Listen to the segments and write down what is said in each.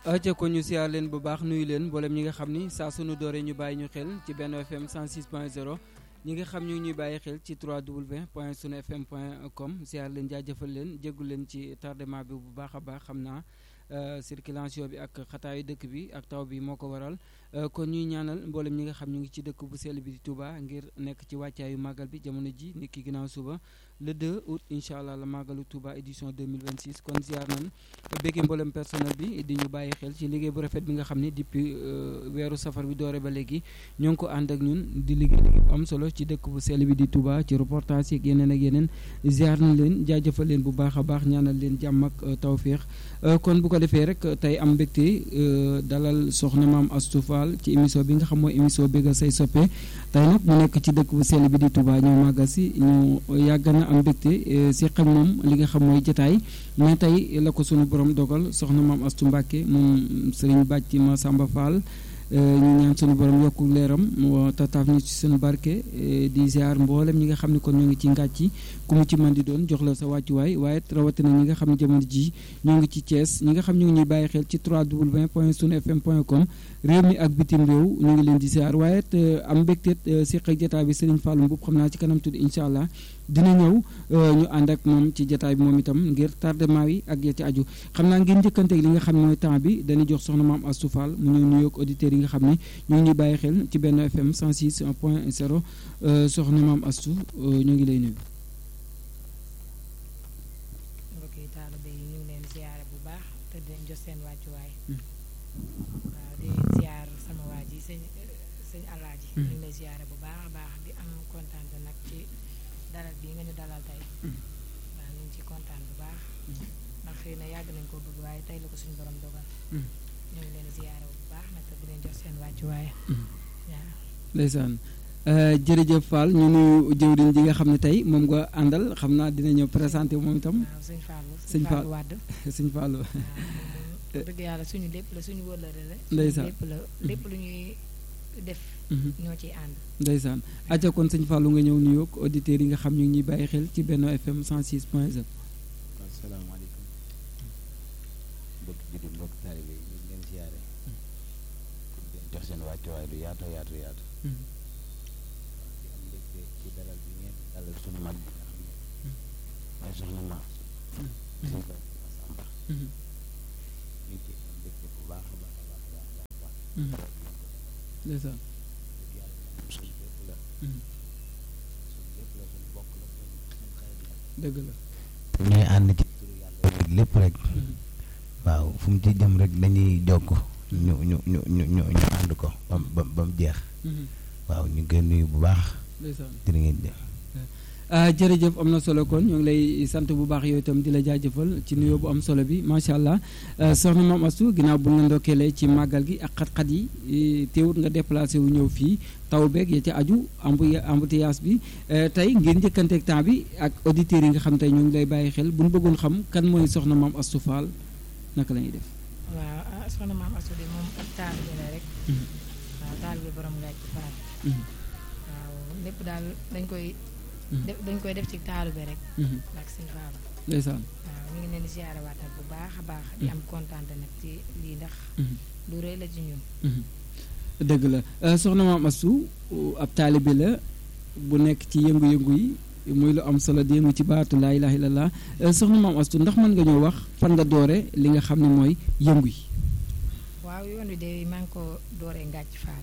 aca ko ñu siyaar leen bu baax nuyu leen mboolem ñi nga xam ni saa sunu dooree ñu bàyyi ñu xel ci benn FM 106.0 ñi nga xam ñu ngi ñuy bàyyi xel ci 3w point sunu fm point com siyaar leen jaajëfal leen jéggu leen ci tardement bi bu baax a baax xam naa circulation bi ak xataayu dëkk bi ak taw bi moo ko waral kon ñuy ñaanal mboolem ñi nga xam ñu ngi ci dëkk bu sell bi di Touba ngir nekk ci wàccaayu màggal bi jamono ji nit ki ginnaaw suba le 2 août incha allah la màggalu Touba édition 2026 kon ziar nañ béggee mboolem personnel bi di ñu bàyyi xel ci liggéey bu rafet bi nga xam ne depuis weeru safar bi doore ba léegi ñoo ngi ko ànd ak ñun di liggéey liggéey bu am solo ci dëkk bu sell bi di Touba ci reportage yeeg yeneen ak yeneen ziar nañ leen jaajëfal leen bu baax a baax ñaanal leen jàmm ak tawféex kon bu ko defee rek tey am mbégte dalal soxna maam Astou Fall ci émission bi nga xam mooy émission bégal say soppe tey nag mu nekk ci dëkk bu sell bi di Touba ñoo màggal si ñu yàgg na am mbégte seq ak moom li nga xam mooy jataay mais tey la ko sunu borom dogal soxna maam Astou Mbacke moom sëriñ bàcc ma Samba Fall ñu ñaan sunu borom yokku leeram tataaf ñu ci seen barke di ziar mboolem ñi nga xam ne kon ñoo ngi ci ngàcc ku mu ci mën di doon jox la sa wàccuwaay waaye rawatina ñi nga xam ne jamono ji ñoo ngi ci Thiès ñi nga xam ñoo ngi ñuy bàyyi xel ci 3w point sunu fm point com réew mi ak bitim réew ñu ngi leen di ziar waaye am mbégteet seq ak jotaay bi Serigne Fallou Mboup xam naa ci kanam tudd incha allah dina ñëw ñu ànd ak moom ci jotaay bi moom itam ngir tardement yi ak ya ci aju xam naa ngeen njëkkanteeg li nga xam ne mooy temps bi dañuy jox soxna maam Astou Fall mu ñëw nuyoog auditeurs yi nga xam ne ñoo ngi ñuy bàyyi xel ci benn FM 106 point 0 soxna maam Astou ñu ngi lay nuyu. mbokki taalibe yi ñu ngi leen ziyaare bu baax te di leen jox seen wàccuwaay. waaw di ziyaar sama waa ji sëñ sëñ alaaji ñu ngi lay ziyaare bu baax a baax di am kontaan nag ci dalal bii nga ñu dalal tey. waaw ñu ngi ci kontaan bu baax. ndax xëy na yàgg nañ koo bëgg waaye tey la ko suñu borom dogal. ñu ngi leen ziyaare bu baax nag te di leen jox seen wàccuwaay. waaw. ndeysaan jërëjëf Fall ñu nuyu jëwriñ ji nga xam ne tey moom nga àndal xam naa dina ñëw présenté moom itam. waaw sëñ Fallou sëñ Fall Fallou Wade. sëñ Fallou. waaw dëgg yàlla suñu lépp la suñu wëllëre la. ndeysaan lépp la lépp lu ñuy def. ñoo ciy ànd. ndeysaan aja kon sëñ Fallou nga ñëw nuyoog auditeurs yi nga xam ñu ngi ñuy bàyyi xel ci Benno FM 106 point 0. asalaamaaleykum mbokki jullit mbokki taalibe yi ñu ngi leen siyaare di jox seen wàccuwaay lu yaatu yaatu yaatu di am mbégte ci dalal bi ngeen dalal suñu mag bi nga xam ne mooy soxna ma suñu ko Masamba ñu ngi ci am mbégte bu baax a baax a baax a baax a baax ndeysaan dëgg yàlla moom suñu lépp la suñu lépp la suñu bokk la suñu suñu xarit la dëgg la ñooy ànd ci turu yàlla lépp rek waaw fu mu ci jëm rek dañuy jokk ñu ñu ñu ñu ñu ñu ànd ko bam bam ba mu jeex waaw ñu ngi koy nuyu bu baax ndeysaan jërë ngeen jëf ah jërëjëf am na solo kon ñoo ngi lay sant bu baax yow itam di la jaajëfal ci nuyoo bu am solo bi macha allah soxna Maam Astou ginnaaw bu ñu la ndokkeelee ci màggal gi ak xat-xat yi teewut nga déplacé wu ñëw fii taw beeg ya ci aju embouteillage bi tey ngeen njëkkanteeg temps bi ak auditeurs yi nga xam tey ñoo ngi lay bàyyi xel bu ñu bëggoon xam kan mooy soxna Maam Astou Fall naka la ñuy def. waaw ah soxna maam Astou de moom ak taalibe la rek. waaw taalibe borom ngaaj ci faral. waaw lépp daal dañ koy. def dañ koy def ci taalibe rek. ak sëñ Faaba. ndeysaan. waaw ñu ngi leen di siyaare waatal bu baax a baax. di am kontaan nag ci lii ndax. lu rëy la ci ñun. dëgg la soxna maam Astou ab taalibe la bu nekk ci yëngu-yëngu yi muy lu am solo di yëngu ci baatu laa ilaaha illallaah soxna maam Astou ndax mën nga ñoo wax fan nga doore li nga xam ne mooy yëngu yi. waaw yoon wi de maa ngi ko dooree Ngàcc Faal.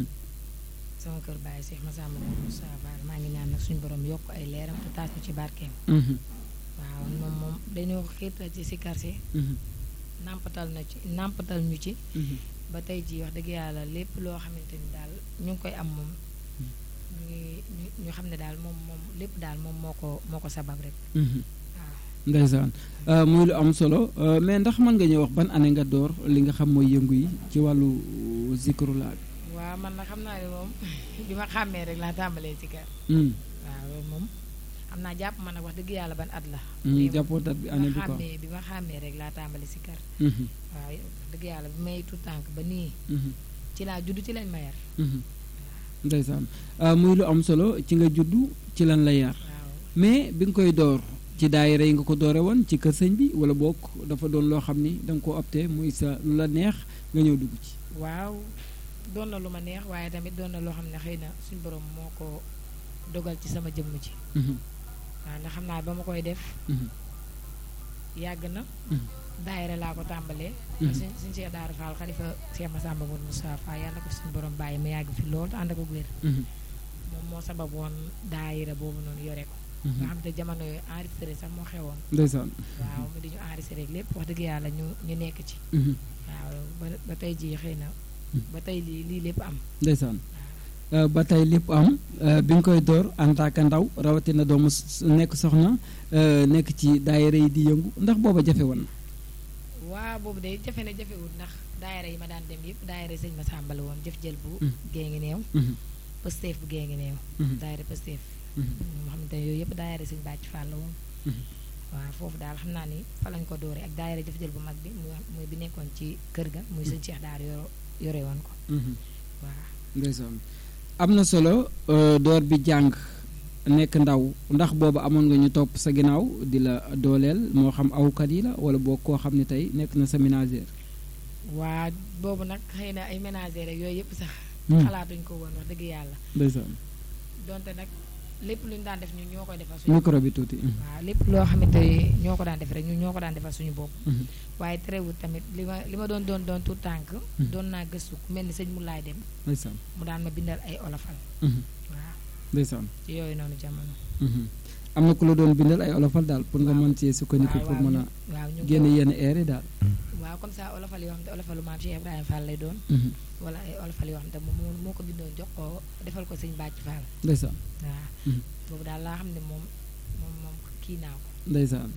sama kër Baye Cheikh Massamba Moussa Fall maa ngi ñaan nag suñu borom yokk ay leeram te taas ñu ci barkeem. waaw moom moom dañoo xiirtal ci sikar si. nàmpatal na ci nàmpatal ñu ci. ba tey jii wax dëgg yàlla lépp loo xamante ni daal ñu ngi koy am moom. ñu ñu xam ne daal moom moom lépp daal moom moo ko moo ko sabab rek. waaw. ndeysaan muy lu am solo mais ndax mën nga ñëw wax ban année nga door li nga xam mooy yëngu yi ci wàllu zikrullah bi. waaw man na xam naa ne moom bi ma xàmmee rek laa tàmbalee ci kër. waaw loolu moom xam naa jàpp ma nag wax dëgg yàlla ban at la. jàppoo dat bi année bi ma quoi xàmmee bi ma xàmmee rek laa tàmbali si kër. waaw wax dëgg yàlla bi may tout tànk ba nii. ci laa judd ci lañ ma yar. ndeysaan muy lu am solo ci nga juddu ci lan la yar waaw mais bi nga koy door ci daayira yi nga ko doore woon ci kër sëñ bi wala boog dafa doon loo xam ni da nga ko opté muy sa lu la neex nga ñëw dugg ci. waaw doon na lu ma neex waaye tamit doon na loo xam ne xëy na suñu borom moo ko dogal ci sama jëmm ji. waaw ndax xam naa ba ma koy def. yàgg na. daayira laa ko tàmbalee. suñ suñ Cheikh Daara Fall xalifa Cheikh Massamba Modou Moustapha yàlla na ko suñu borom bàyyi mu yàgg fi lool te ànd ak wér. moom moo sabab woon daayira boobu noonu yore ko. nga xam te jamono yooyu enregistré sax moo xewoon. ndeysaan. waaw mu di ñu enregistré lépp wax dëgg yàlla ñu ñu nekk ci. waaw ba ba tey jii xëy na. ba tey lii lii lépp am. ndeysaan. ba tey lépp am bi nga koy door en tant que ndaw rawatina doomu nekk soxna nekk ci daayira yi di yëngu ndax booba jafe woon na. waaw boobu day jafe na jafewul ndax daayira yi ma daan dem yëpp daayira sëñ ma sàmbal woon jëf jël bu. gée ngi neew. pësteef bu gée ngi neew. daayira pësteef. moo xamante ne yooyu yëpp daayira sëñ bàcc Fall la woon. waaw foofu daal xam naa ni fa lañ ko dooree ak daayira jëf jël bu mag bi muy bi nekkoon ci kër ga muy sëñ Cheikh Daar yoro yore woon ko. waaw. ndeysaan am na solo door bi jàng nekk ndaw ndax boobu amoon nga ñu topp sa ginnaaw di la dooleel moo xam awkat yi la wala boo koo xam ne tey nekk na sa ménagère. waa boobu nag xëy na ay ménagère ak yooyu yëpp sax. xalaatuñ ko woon wax dëgg yàlla. ndeysaan. donte nag lépp lu ñu daan def ñun ñoo koy defal suñu. micro bi tuuti. waaw lépp loo xamante ni ñoo ko daan def rek ñun ñoo ko daan defal suñu bopp. waaye terewul tamit li ma li ma doon doon doon tout tànk doon naa gëstu ku mel ni sëñ mu laay dem. ndeysaan. mu daan ma bindal ay olofal. waaw ndeysaan. ci yooyu noonu jamono. am na ku la doon bindal ay olofal daal pour nga mën cee sukkandiku pour mën a. waaw ñu génne yenn air yi daal. waaw comme ça olofal yoo xam ne olofalu maam Cheikh Ibrahima Fall lay doon. wala ay olofal yoo xam ne moom moo ko bindoon jox ko defal ko sëñ Bàcc Fall. ndeysaan. waaw boobu daal laa xam ne moom moom moom kii naa ko. ndeysaan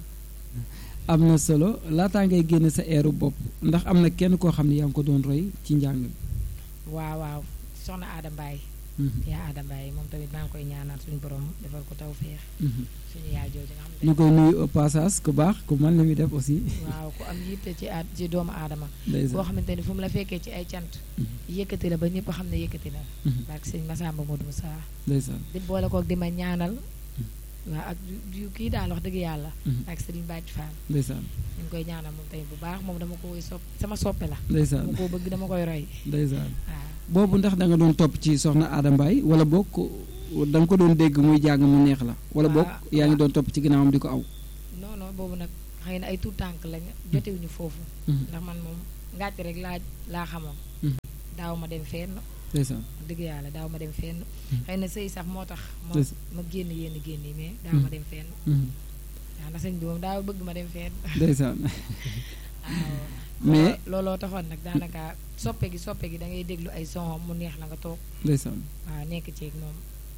am na solo laataa ngay génne sa eeru bopp ndax am na kenn koo xam ne yaa ngi ko doon roy ci njàng mi. waaw waaw soxna Aada Mbaye. yaa Aada Mbaye moom tamit maa ngi koy ñaanal suñu borom defal ko taw feex. suñu yaay jooju nga xam ne. ñu koy nuyu au passage ku baax ku man li muy def aussi. waaw ku am yitte ci at ci doomu aadama. ndeysaan boo xamante ni fu mu la fekkee ci ay cant. yëkkati la ba ñëpp xam ne yëkkati la. parce que sëñ Massamba Modou Moussa. ndeysaan di boole koog di ma ñaanal. waaw ak yu kii daal wax dëgg yàlla. ak Serigne Bàcc Fall. ndeysaan ñu ngi koy ñaanal moom tamit bu baax moom dama koy sopp sama soppe la. ndeysaan dama ko bëgg dama koy roy. ndeysaan waaw boobu ndax da nga doon topp ci soxna Aada Mbaye wala boog da nga ko doon dégg muy jàng mu neex la. wala boog yaa ngi doon topp ci ginnaawam di ko aw. non non boobu nag xëy na ay tout tànk lañ jotewuñu foofu. ndax man moom ngàcc rek laa laa xamoon. daaw ma dem fenn. ndeysaan dëgg yàlla daaw ma dem fenn. xëy na sëy sax moo tax. ma ma génn yenn génn yi mais daaw ma dem fenn. waaw ndax sëñ bi moom daaw bëgg ma dem fenn. ndeysaan waaw mais looloo taxoon nag daanaka soppe gi soppe gi da ngay déglu ay son mu neex la nga toog. ndeysaan waaw nekk ceeg moom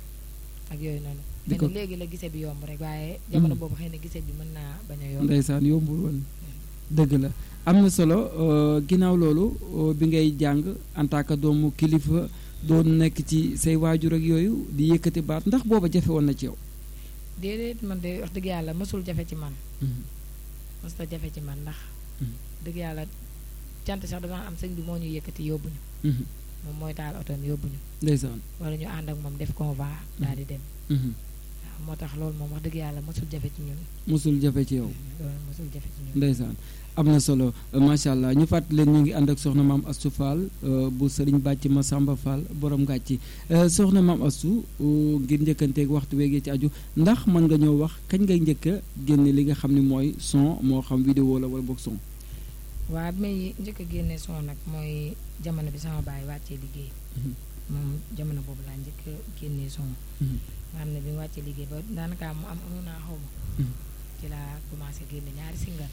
ak yooyu noonu. di ko léegi la gise bi yomb rek waaye. jamono boobu xëy na gise bi mën naa bañ a yomb. ndeysaan yombul woon dëgg la am na solo ginnaaw loolu bi ngay jàng en tant que doomu kilifa doon nekk ci say waajur ak yooyu di yëkkati baat ndax booba jafe woon na ci yow. déedéet man de wax dëgg yàlla mësul jafe ci man. mësul jafe ci man ndax. dëgg yàlla cant sax dama am sëñ bi moo ñu yëkkati yóbbuñu. moom mooy taal otoom yóbbuñu. ndeysaan wala ñu ànd ak moom def convoi daal di dem. waaw moo tax loolu moom wax dëgg yàlla mësul jafe ci ñun. mosul jafe ci yow. loolu mësul jafe ci ñun. ndeysaan am na solo macha allah ñu fàttali leen ñu ngi ànd ak soxna maam Astou Fall bu sëriñ bàcc ma Samba Fall borom ngàcci soxna maam Astou ngir njëkkanteeg waxtu weegee ci aju ndax mën nga ñëw wax kañ ngay njëkk a génne li nga xam ne mooy son moo xam vidéo la wala boog son. waaw bi may njëkk a génne son nag mooy jamono bi sama baay wàccee liggéey. moom jamono boobu laa njëkk a génnee son. nga xam ne bi mu wàccee liggéey ba daanaka mu am amoon naa xaw ma. ci laa commencé génne ñaari single.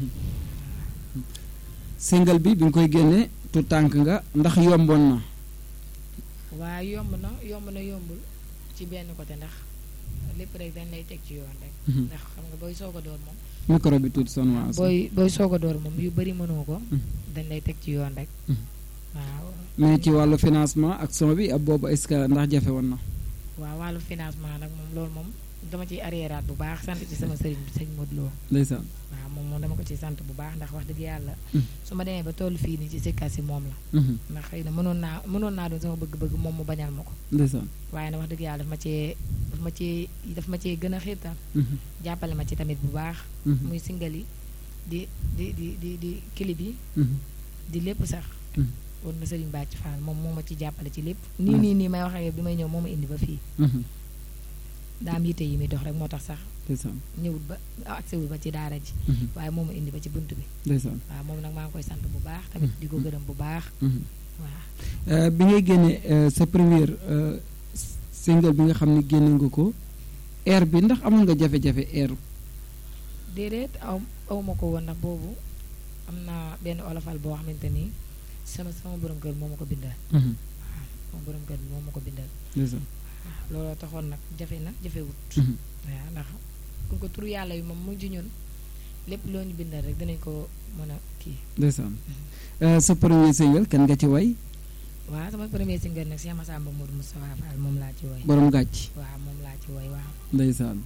single bi bi nga koy génne tu tànk nga ndax yomboon na. waa yomb na yomb na yombul ci benn côté ndax lépp rek dañ lay teg ci yoon rek. ndax xam nga booy soog a door moom. micro bi tuuti son waa booy booy soog a door moom yu bëri mënoo ko. dañ lay teg ci yoon rek. waaw. mais ci wàllu financement ak son bi ab boobu est-ce que ndax jafe woon na. waaw wàllu financement nag moom loolu moom dama ciy arriéraat bu baax sant ci sama sëriñ bi sëñ Modou Lo. ndeysaan. waaw moom moom dama ko ci sant bu baax ndax wax dëgg yàlla. su ma demee ba toll fii nii ci sikkas si moom la. ndax xëy na mënoon naa mënoon naa doon sama bëgg-bëgg moom mu bañal ma ko. ndeysaan. waaye nag wax dëgg yàlla daf ma cee daf ma ci daf ma cee gën a xiirtal jàppale ma ci tamit bu baax muy singal yi di di di di di clip yi di lépp sax war na Serigne Bàcc Fall moom moo ma ci jàppale ci lépp nii nii nii may wax ak yow bi may ñëw moo ma indi ba fii daa am yitte yi muy dox rek moo tax sax ñëwut ba agsewul ba ci daara ji waaye moo ma indi ba ci bunt bi waaw moom nag maa ngi koy sant bu baax tamit di ko gërëm bu baax waaw bi ngay génne sa première single bi nga xam ne génne nga ko air bi ndax amoon nga jafe-jafe air déedéet aw aw ma ko woon ndax boobu am na benn olofal boo xamante ni sama sama borom kër moo ma ko bindal waaw sama borom kër bi moo ma ko bindal waaw looloo taxoon nag jafe na jafewut waaw ndax ku ko turu yàlla yi moom mu ji ñun lépp loo ñu bindal rek dinañ ko mën a kii ndeysaan sa premier single kan nga ci way waaw sama premier single nag Cheikh Massamba Modou Moustapha Fall moom laa ci woy borom gàcc waaw moom laa ci woy waaw ndeysaan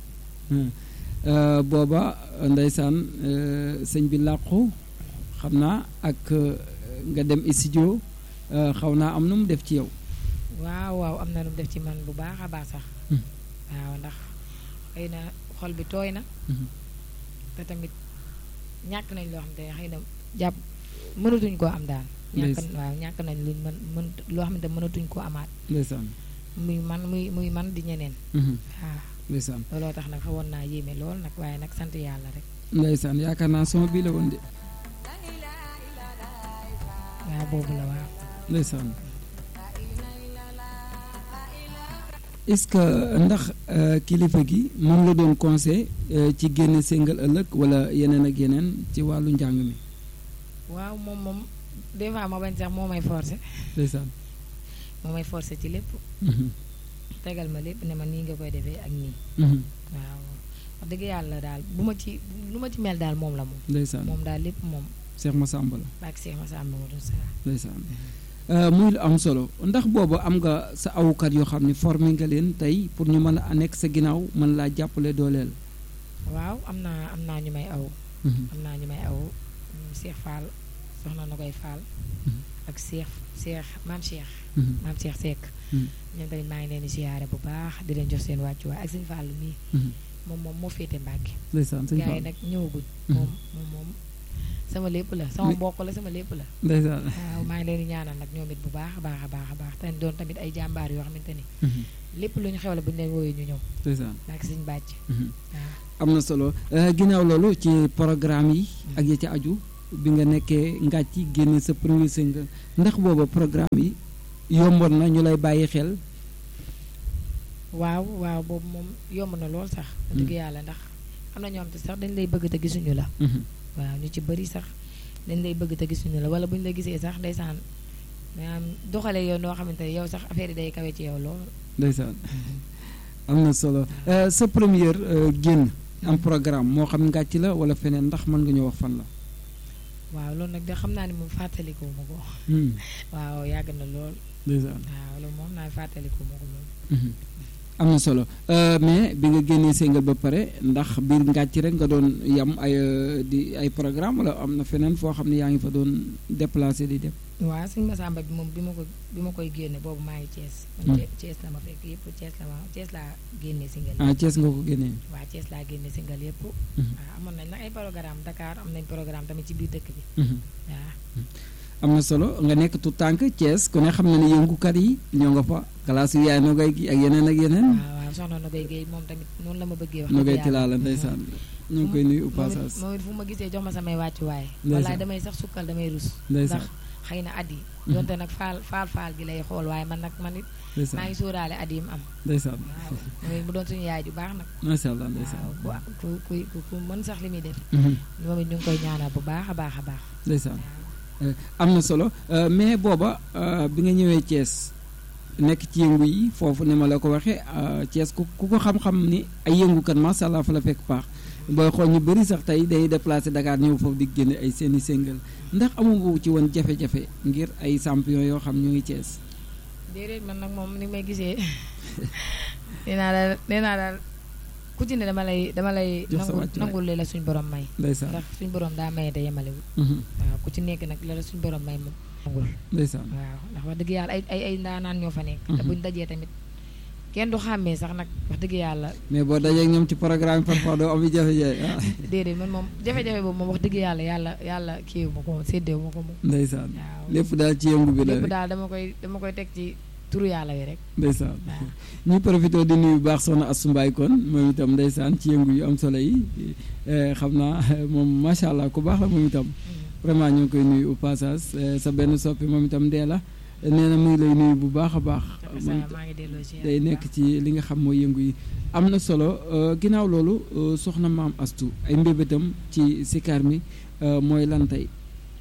booba ndeysaan sëñ bi làqu xam naa ak nga dem studio xaw naa am nu mu def ci yow waaw waaw am na lu mu def ci man bu baax a baax sax waaw ndax xëy na xol bi tooy na te tamit ñàkk nañ loo xam te xëy na jàpp mënatuñ koo am daal ñàkk waaw ñàkk nañ luñ mën mën loo xam ne mënatuñ koo amaat ndeysaan muy man muy muy man di ñeneen waaw ndeysaan looloo tax nag xawoon naa yéeme lool nag waaye nag sant yàlla rek ndeysaan yaakaar naa sama bii la woon de waaw boobu la waaw ndeysaan est-ce que ndax kilifa gi moom la doon conseil ci génne single ëllëg wala yeneen ak yeneen ci wàllu njàng mi waaw moom moom des fois ma bañ sax moo may forcé ndeysaan moo may forcé ci lépp tegal ma lépp ne ma nii nga koy defee ak nii waaw wax dëgg yàlla daal bu ma ci lu ma ci mel daal moom la moom ndeysaan moom daal lépp moom Cheikh Massamba la baak Cheikh Massamba ma doon saa ndeysaan muy lu am solo ndax boobu am nga sa awukat yoo xam ne formé nga leen tey pour ñu mën a nekk sa ginnaaw mën laa jàppale dooleel waaw am naa am naa ñu may aw am naa ñu may aw Cheikh Fall soxna na koy Fall ak Cheikh Cheikh maam Cheikh maam Cheikh Seck ñoom tamit maa ngi leen di siyaare bu baax di leen jox seen wàccuwaay ak sëñ Fall mii moom moom moo féete Mbàkke ndeysaan sëñ gars yi nag ñëwaguñ moom moom moom sama lépp la sama mbokk la sama lépp la ndeysaan waaw maa ngi leen di ñaanal nag ñoom it bu baax a baax a baax a baax te doon tamit ay jàmbaar yoo xamante ni lépp lu ñu xewle bu ñu leen woowee ñu ñëw ndeysaan ak sëñ bàcc waaw am na solo ginnaaw loolu ci programme yi ak yi ci aju bi nga nekkee ngàcc ci génne sa premier single ndax booba programme yi yomboon na ñu lay bàyyi xel waaw waaw boobu moom yomb na lool sax dëgg yàlla ndax am na ñoo xam te sax dañ lay bëgg te gisuñu la waaw ñu ci bëri sax dañ lay bëgg te gisuñu la wala bu ñu la gisee sax ndeysaan maanaam doxalee yow noo xamante ne yow sax affaire yi day kawe ci yow lool ndeysaan am na solo sa première génn am programme moo xam ngàcc la wala feneen ndax mën nga ñoo wax fan la waaw loolu nag de xam naa ne moom fàttaliku ma ko waaw yàgg na lool ndeysaan waaw loolu moom naa fàttaliku ma ko moom am na solo mais bi nga génnee single ba pare ndax biir ngàcc rek nga doon yam ay di ay programme wala am na feneen foo xam ne yaa ngi fa doon déplacé di dem waaw sëñ Massamba bi moom bi ma ko bi ma koy génne boobu maa ngi Thiès Thiès la ma fekk yëpp Thiès la ma Thiès laa génne single ah Thiès nga ko génnee waaw Thiès laa génne single yëpp waaw amoon nañ nag ay programme Dakar am nañ programme tamit ci biir dëkk bi waaw am na solo nga nekk tout tànk Thiès ku ne xam na ne yëngukat yi ñoo nga fa classe yu yaay nogay gi ak yeneen ak yeneen waaw waaw soxna Nogay Guèye moom tamit noonu la ma bëggee wax nogay ci laa la ndeysaan ñu ngi koy nuyu au passage moom it fu ma gisee jox ma samay wàccuwaay wallaay damay sax sukkal damay rus ndax xëy na at yi donte nag faal faal faal gi lay xool waaye man nag man it maa ngi sóoraale at yi mu am ndeysaan waaw moom mu doon suñu yaay ju baax nag macha allah ndeysaan waaw ku ku ku ku mën sax li muy def moom it ñu ngi koy ñaanal bu baax a baax a baax ndeysaan am na solo mais booba bi nga ñëwee Thiès nekk ci yëngu yi foofu ni ma la ko waxee Thiès ku ku ko xam-xam ni ay yëngukat macha allah fa la fekk paax booy xool ñu bëri sax tey day déplacé Dakar ñëw foofu di génne ay seeni single ndax amu ci woon jafe-jafe ngir ay champion yoo xam ñu ngi Thiès. déedéet man nag moom ni may gisee nee naa daal nee naa daal ku ci ne dama lay dama lay. nangul nangul la suñ borom may. ndeysaan ndax suñ borom daa maye te yemalewul. waaw ku ci nekk nag la la suñ borom may moom nangul. ndeysaan waaw ndax wax dëgg yàlla ay ay ay ndaanaan ñoo fa nekk. te buñ dajee tamit kenn du xàmmee sax nag wax dëgg yàlla mais boo dajee ak ñoom ci programme parfois doo am jafe-jafe ah déedéet man moom jafe-jafe boobu moom wax dëgg yàlla yàlla yàlla kiiwu ma ko moom séddeewu ma ko moom ndeysaan waaw lépp daal ci yëngu bi la lépp rek daal dama koy dama koy teg ci turu yàlla wi rek ndeysaan waaw ñu profité di nuyu bu baax soxna Astou Mbaye kon moom itam ndeysaan ci yëngu yu am solo yi eh, xam naa moom macha allah ku baax la moom itam vraiment ñu ngi koy nuyu au passage eh, sa benn soppi moom itam dee la nee na mu ngi lay nuyu bu baax a baax Jafe moom saa maa ngi delloo ci day nekk ci li nga xam mooy yëngu yi am na solo euh, ginnaaw loolu euh, soxna maam Astou ay mbébétam ci sikar mi euh, mooy lan tey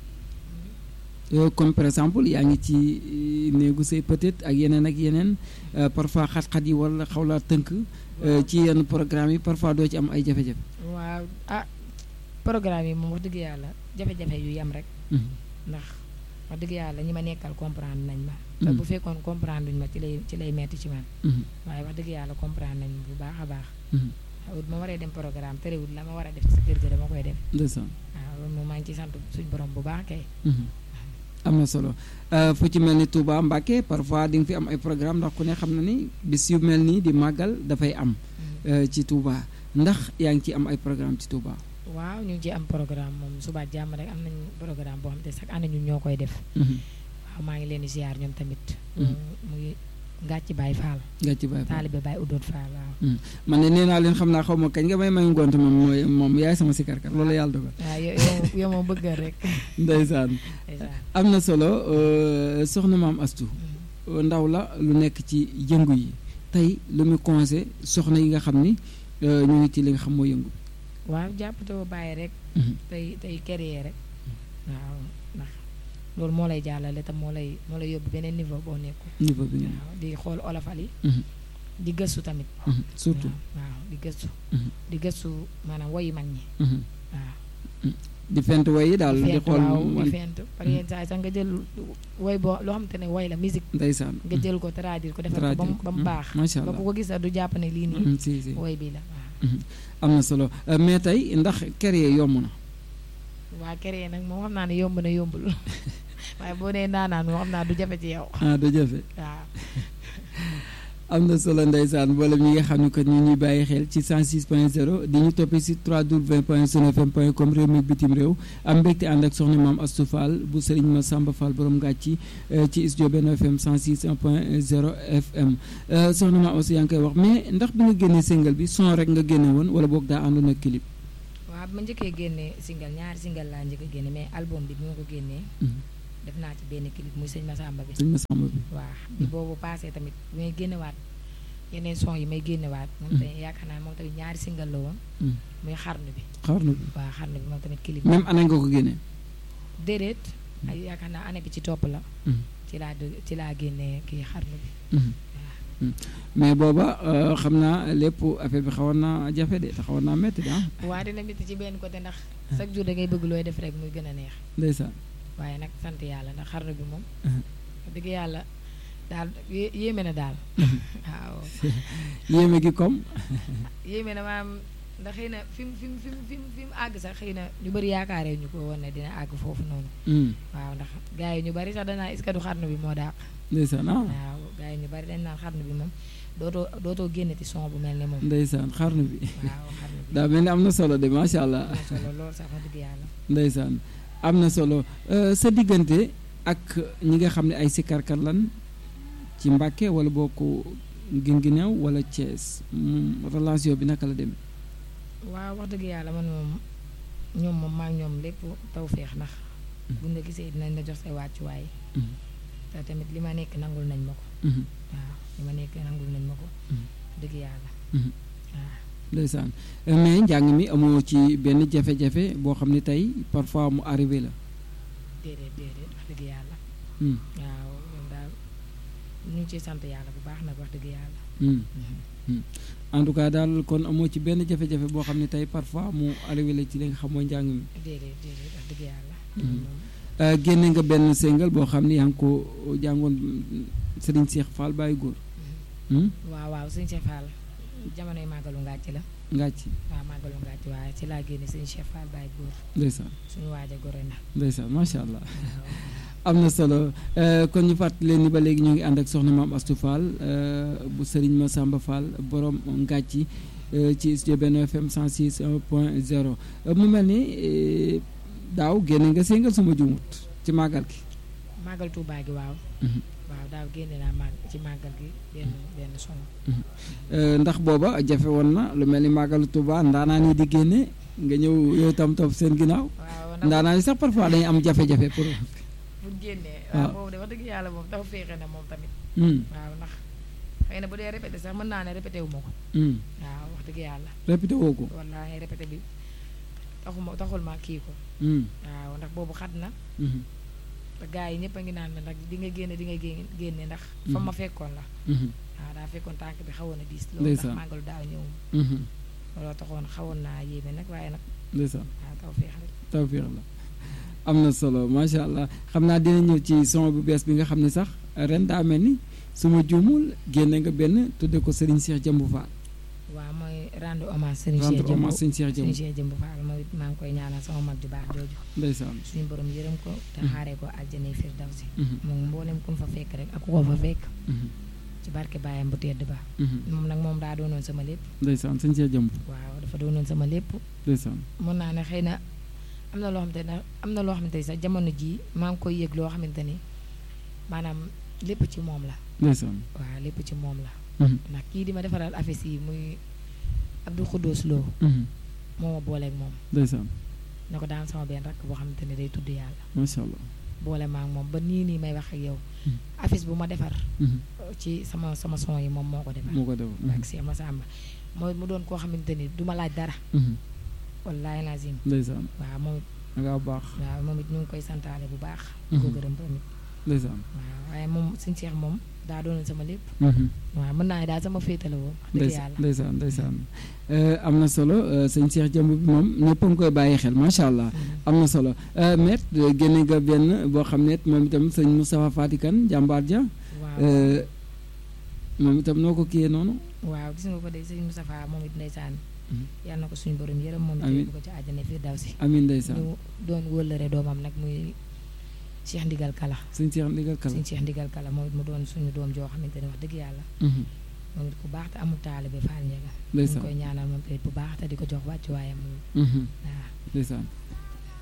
Euh, comme par exemple yaa ngi ci euh, néegu say peut-être ak yeneen ak yeneen euh, parfois xat-xat yi wala xaw laa tënk euh, ci yenn programme yi parfois doo ci am ay jafe-jafe. waaw ah programme yi moom wax dëgg yàlla jafe-jafe yu yem rek Mhm. ndax wax dëgg yàlla ñi ma nekkal comprendre nañ ma te Mhm. bu fekkoon comprendre duñ ma ci lay ci lay metti ci man Mhm. waaye wax dëgg yàlla comprendre nañ bu baax a baax Mhm. waaw ma waree dem programme terewul la ma war a def ci kër ga dama koy def ndeysaan. waaw loolu moom maa ngi ciy sant suñ borom bu baax kay Mhm. am na solo Euh, fu ci mel ni Touba Mbacké parfois di nga fi am ay programme ndax ku ne xam na ni bis yu mel nii di màggal dafay am euh, ci Touba ndax yaa ngi ci am ay programme ci Touba. waaw ñu ngi ci am programme moom suba jàmm rek am nañ programme boo xam te chaque année ñun ñoo koy def Mhm. waaw maa ngi leen di ziar ñoom tamit Mhm. mu ngi ngàcc Baye Fall nga ci bàyyi fa. taalibe Baye Udoot Fall waaw man ne nee naa leen xam naa xaw ma kañ nga may may ngont moom mooy moom yaay sama sikarkat loolu yàlla dogal waaw yow yow yow moom bëggal rek ndeysaan ndeysaan. am na solo euh, soxna maam Astou Mhm. ndaw la lu nekk ci yëngu yi tey lu mu conseil soxna yi nga xam ni euh, ñu ngi ci li nga xam mooy yëngu waaw jàppatoo bàyyi rek Mhm. tey tey créer rek waaw ndax loolu moo lay jàllale te moo lay moo lay yóbbu beneen niveau boo nekkul niveau bi ngeen waaw di xool olofal yi Mhm. di gëstu tamit Mhm. surtout waaw waaw di gëstu Mhm. di gëstu maanaam woyi mag ñi Mhm. waaw di fent way yi daal di fent xool waaw di wan- fent par yenn saa yi sax nga jël woy boo loo xam te ne woy la musique ndeysaan nga jël ko traduire ko defar ko ba mu ba mu baax macha ba allah ku ko gis sax du jàpp ne lii nii Mhm, si si woy bi la waaw am na solo Euh, mais tey ndax créer yomb na waa créer nag moom xam naa ne yomb na yombul waaye boo nee naanaan moo xam naa du jafe ci yow ah du jafe waaw am na solo ndeysaan mboolem ñi nga xam ne que ñu ñuy bàyyi xel ci 106 point 0 di ñu toppee si 3w point sunfm point com réew mi bitim réew am mbégte ànd ak soxna maam Astou Fall bu Serigne Massamba Fall borom ngàcci euh, ci studio Benno FM 106 point 0 FM Euh, soxna maam aussi yaa ngi koy wax mais ndax bi nga génnee single bi son rek nga génne woon wala boog daa àndoon ak clip. waaw bi ma njëkkee génne single ñaari single laa njëkk a génne mais album bi bi ma ko génnee Mhm. def naa ci benn clip muy sëñ Massamba bi Serigne Massamba bi. waaw bi boobu passé tamit bi may génnewaat yeneen son yi may génnewaat moom Mhm. tamit yaakaar naa moom tamit ñaari single la woon Mhm. muy xarnu bi xaar na bi waaw xarnu bi moom tamit clip même année nga ko génnee. déedéet ay yaakaar naa année bi ci topp la Mhm. ci laa dë- ci laa génnee kii xarnu bi Mhm. Mhm. mais booba euh, xam naa lépp affaire bi xawoon naa jafe de te xawoon naa métti de ah waa dina métti ci benn côté ndax chaque jour da ngay bëgg looy def rek muy gën a neex ndeysaan. waaye nag sant yàlla ndax xarnu bi moom Mhm. wax dëgg yàlla daal yé- yéeme na daal Mhm. waaw yéeme gi comme. yéeme na maam ndax xëy na fi mu fi mu fi mu fi mu fi mu àgg sax xëy na ñu bëri yaakaaree ñu ko woon ne dina àgg foofu noonu Mhm. waaw ndax gars yi ñu bari sax danaa est-ce que du xarnu bi moo dàq ndeysaan ah waaw gars yi ñu bari dañ naan xarnu bi moom dootoo dootoo génnati son bu mel ne moom ndeysaan xarnu bi waaw xarnu bi daa mel ni am na solo de macha allah am na solo lool sax wax dëgg yàlla ndeysaan am na solo Euh, sa diggante ak ñi nga xam ne ay sikarkat lan ci Mbàkke wala boo ko Guinguinéo wala Thiès mm, relation bi naka la demee. waaw wax dëgg yàlla man moom ñoom moom maa ngi ñoom lépp taw feex ndax buñ la gisee dinañ la jox say wàccuwaay Mhm. te tamit li ma nekk nangul nañ ma ko Mhm. waaw li ma nekk nangul nañ ma ko Mhm. dëgg yàlla Mhm. waaw ndeysaan Euh, mais njàng mi amoo ci benn jafe-jafe boo xam ne tey parfois mu arrivé la. déedéet déedéet wax dëgg yàlla Mm, waaw ñoom daal ñu ngi ciy sant yàlla bu baax nag wax dëgg yàlla mm. en tout cas daal kon amoo ci benn jafe-jafe boo xam ne tey parfois mu arrivé la ci li nga xam mooy njàng mi. déedéet déedéet wax dëgg yàlla Mhm. moom Euh, génne nga benn single boo xam ne yaa ngi ko jàngoon Serigne Cheikh Fall Baye Góor. Hmm? waaw waaw sëñ Cheikh Fall jamonoy màggalu ngàcc la ngàcc waaw màggalu ngàcc waaye ci laa génne sëñ Cheikh Fall Baye góor ndeysaan suñu waaj a gore na ndeysaan macha allah waaw am na solo kon ñu fàttali leen ni ba léegi ñu ngi ànd ak soxna maam Astou Fall bu Serigne Massamba Fall borom ngàcci ci studio Benno FM 106 point 0 mu mel ni daaw génne nga séngal suma jumut ci màggal gi. màggal Touba gi waaw. waaw daaw génne naa màgg ci màggal gi benn benn son. ndax booba jafe woon na lu mel ni màggalu Touba ndaanaan yi di génne nga ñëw yow tam topp seen ginnaaw. waaw ndaanaan yi sax parfois dañuy am jafe-jafe pour. pour génnee. waaw waaw boobu de wax dëgg yàlla moom dafa féexe na moom tamit. waaw ndax xëy na bu dee répété sax mën naa ne répété wu ma ko. waaw wax dëgg yàlla. répété woo ko. wallaahi répété bi taxuma taxul ma kii ko. waaw ndax boobu xat na. te gars yi ñëpp a ngi naan ma nag di nga génne di nga génne ndax. fa ma fekkoon la. waaw daa fekkoon tànk bi xawoon na diis. loolu ndax màggalu daaw ñëw. looloo taxoon xawoon naa yéeme nag waaye nag. ndeysaan waaw taw féex rek. taw féex la am na solo macha allah xam naa dina ñëw ci son bu bees bi nga xam ne sax ren daa mel ni su ma juumul génne nga benn tudde ko Serigne Cheikh Jëmbu Fall. waaw mooy rendre hommage Serigne rendre Cheikh Jëmbu hommage Serigne Cheikh Jëmbu Serigne Cheikh Jëmbu Fall moom it maa ngi koy ñaanal sama mag ju baax jooju. ndeysaan suñu borom yërëm ko te xaaree ko àjjana firdawsi. moom mboolem ku mu fa fekk rek ak ku ko fa fekk. ci barke baayam bu tedd ba. moom nag moom daa doonoon sama lépp. ndeysaan Serigne Cheikh Jëmbu. waaw dafa doonoon sama lépp. ndeysaan mën naa ne xëy na am na loo xamante ne am na loo xamante ni sax jamono jii maa ngi koy yëg loo xamante ni maanaam lépp ci moom la. ndeysaan waaw lépp ci moom la. ndax kii di ma defaral affaire yi muy Abdou Khoudous Lo. moo ma booleeg moom. ndeysaan ne ko daan sama benn rakk boo xamante ne day tudd yàlla. macha allah. boole maa ngi moom ba nii nii may wax ak yow. affiche bu ma defar. ci sama sama son yi moom moo ko defar. moo ko def. ak Cheikh Massamba mooy mu doon koo xamante ni du ma laaj dara. wallaahi lazim. ndeysaan waaw moom it da ngaa baax. waaw moom it ñu ngi koy santaale bu baax. di ko gërëm tamit. ndeysaan waaw waaye moom suñu Cheikh moom daa doonoon sama lépp. waaw mën naa ne daal sama féetale woon. wax dëgg ndeysaan yàlla ndeysaan ndeysaan am na solo sëñ Cheikh Jëmb bi moom ñëpp a ngi koy bàyyi xel macha allah am na solo met génne nga benn boo xam ne moom itam sëñ Moustapha Fatikan jàmbaar ja waaw moom itam noo ko kiyee noonu waaw gis nga ko de sëñ Moustapha moom it ndeysaan yal na ko suñu borom yërëm moom it Amiin. yóbbu ko ci àjjana fii daw si amin ndeysaan ñu doon wëllëre doomam nag muy Cheikh Ndigal Kala sëñ Cheikh ndigal kala sëñ Cheikh Ndigal Kala moom it mu doon suñu doom joo xamante ne wax dëgg yàlla moom it ku baax te amul taalibe Fall Ndiaga ñu ngi ndeysaan koy ñaanal moom tamit bu baax te di ko jox wàccu waayam moom waaw ndeysaan